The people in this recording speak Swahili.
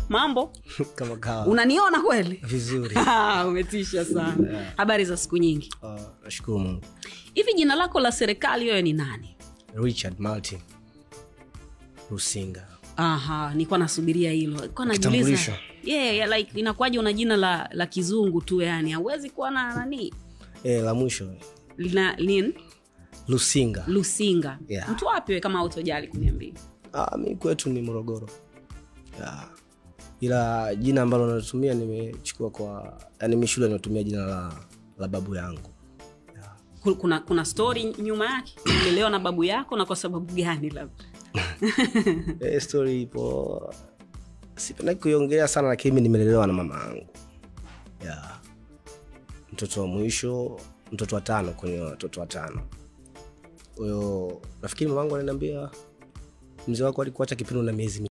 mambo kama kawa unaniona kweli vizuri Ah, umetisha sana habari za siku nyingi Ah, nashukuru mungu hivi jina lako la serikali wewe ni nani richard martin rusinga aha nilikuwa nasubiria hilo Nilikuwa najiuliza Kitambulisho. yeah, yeah, like inakuwaje una jina la, la kizungu tu yani hauwezi kuwa na nani e, la mwisho lina lin lusinga lusinga Yeah. mtu wapi we kama autojali kuniambia ah, mi kwetu ni morogoro yeah. ila jina ambalo natumia nimechukua kwa yani mi shule natumia jina la, la babu yangu Ku- kuna kuna story nyuma yake ulelewa na babu yako na kwa sababu gani labda e, story ipo sipendaki kuiongelea sana lakini mi nimelelewa na mama yangu yeah. mtoto wa mwisho mtoto wa tano kwenye watoto watano kwahiyo nafikiri mama yangu ananiambia mzee wako alikuacha kipindi na miezi